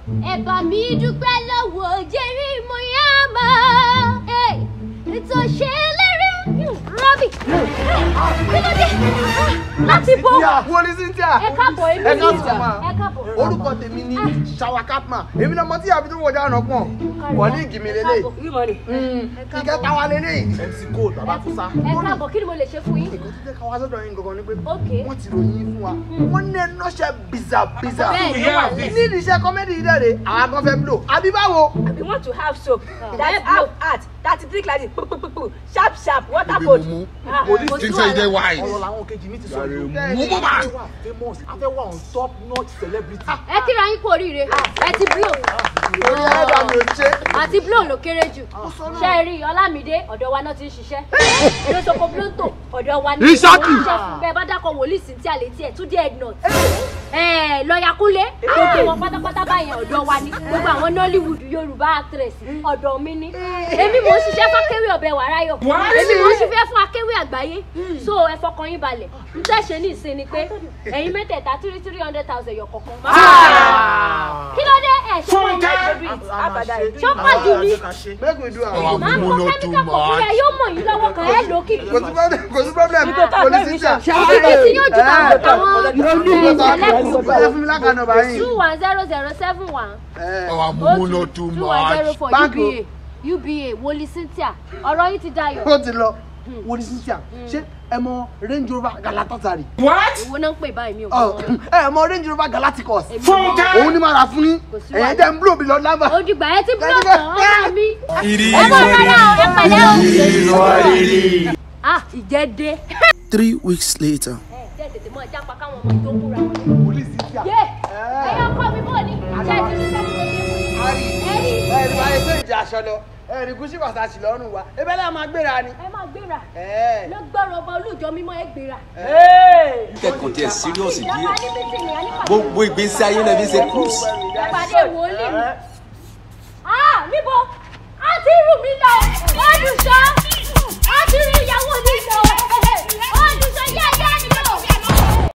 ẹ bá mi dúpẹ́ lọ́wọ́ jẹ́rí mo yá mọ́ ètò ṣe lérí rọ́bì kí ló dé láti bọ́ wọlé cynthia ẹ káàbọ̀ èmi ẹ ní káàbọ̀ ìjà ma. ẹ káàbọ̀ orúkọ tèmi ní ṣàwà capman èmi náà mọ tí àbí tó wọjá ọ̀nà pọ̀ kọ́líìgì mi lélẹ̀ ìkẹta wa lélẹ̀ mc gold bàbá fúnṣá. ẹ káàbọ̀ kí ni mo lè ṣe fún yín èkó tó jẹ́ ká wá sọ́dọ̀ yín gangan ni pé Ok. wọ́n ti ròyìn fún wa wọ́n ní ẹnọ́ṣẹ́ bìzà bìzà bẹ́ẹ̀ ló wà lẹ́yìn. nídìí iṣẹ́ kọ́mẹ́dì yìí dẹ̀rẹ̀ àwọn kan fẹ́ blow àbí báwo. We want to have soap that Let's have art that drink like this pu pu pu pu sharp sharp water cold. Ah, Police kò sí think say you dey wàhálà. wise. ọ̀rọ̀ làwọn kejì mi ti sọ Yàrá yìí. mú mú mà. famous afẹ́ wà on top notch celebrity. ẹ kíra yín kú oríire ẹ ti blow orí ẹ̀dá mi ò ṣe. àti blow ló kéré jù ṣe é rí ọlámídé ọ̀dọ̀ wa náà ti ń ṣiṣẹ́ lóṣogbo blóńtò ọ̀dọ̀ wa ní Ìṣákì. ṣiṣẹ́ fún bẹ́ẹ̀ bá dákọ̀ wòlíì sí tí a lè tiẹ̀ tún dé ednut lọ́ọ̀yà kúnlé gbogbo wọn pátápátá báyẹn ọ̀dọ̀ wa ní gbogbo àwọn nollywood yorùbá actress ọ̀dọ̀ mi ní èmi mò ń ṣiṣẹ́ fún akéwì ọ̀bẹ wàráyọ̀ èmi mò ń ṣiṣẹ́ fún akéwì àgbáyé so ẹ fọkàn yín balẹ̀ n tẹ́ ṣe ní ìsìn ni pé ẹ̀yin mẹ́tẹ̀ẹ̀ta three three hundred thousand yọ̀ kọ̀ọ̀kan kí ló dé ẹ̀ ṣe wọ́n ní ẹ̀ṣẹ̀ Abada ìdúró. ṣọ́pọ̀ jù ní make we do am. Ọ̀wà máa ń mú kọ́ no too kẹ́míkà kọ̀ fún ẹ much. yóò mọ̀ yín lọ́wọ́ kan ẹ̀ lókìkí kò sí problem kò sí problem Ìgbésẹ̀ police television. teacher. ìdíje tí yóò ju àwọn àwọn ẹ fún mi lákàá nọ́mbà yín. two one zero zero seven one Ọ̀wà o mú no two too two one zero much. four Bank o. uba uba woli cynthia ọ̀rọ̀ yìí ti dayọ̀ ó ti lọ police teacher ṣé ẹ mọ range rover galatasaray. èwo náà ń pè báyìí mi ò Ọ, gbọ́ ẹ mọ range rover galacticos. èmi ò gbọ́. òun ni màá ra fún yín Kò sí ẹ̀yẹ́ wàhálà. tẹ́ ń blow mi lọ lábà. ó dìgbà ẹ ti búlọ̀ Kẹ́síkẹ́. tán ọmọ mi ẹ bọ̀ rárá o ẹ pẹ̀lẹ́ o. ah ìjẹ́ dé. Three weeks later. ẹ jẹ́ tètè mọ́ ẹja pa káwọn ọmọ tó kúra wọn. police teacher. yé ẹyọ kọ́ mi bò ní ṣe ti ní sẹ́ni tó ṣe fún yín. Ari, ẹ̀rí ẹ̀rí báyìí pé ìjà aṣọ lọ ẹ̀rí gúúsì pàtàkì lọ́rùn wa ebẹ́ lẹ́yìn máa gbéra ni. ẹ máa gbéra Ẹ̀. lọ́gbọ́rọ̀ ọba olùjọ mímọ́ ẹ gbéra. kẹ́kọ̀ọ́ tiẹ̀ serious ìjọba díẹ̀ ní mítìnì àníkàtà. gbogbo ìgbésí ayé náà fi ṣe cruise. ìpàdé wòlíì mi. ah níbo a ti rù mí lọ olùṣọ́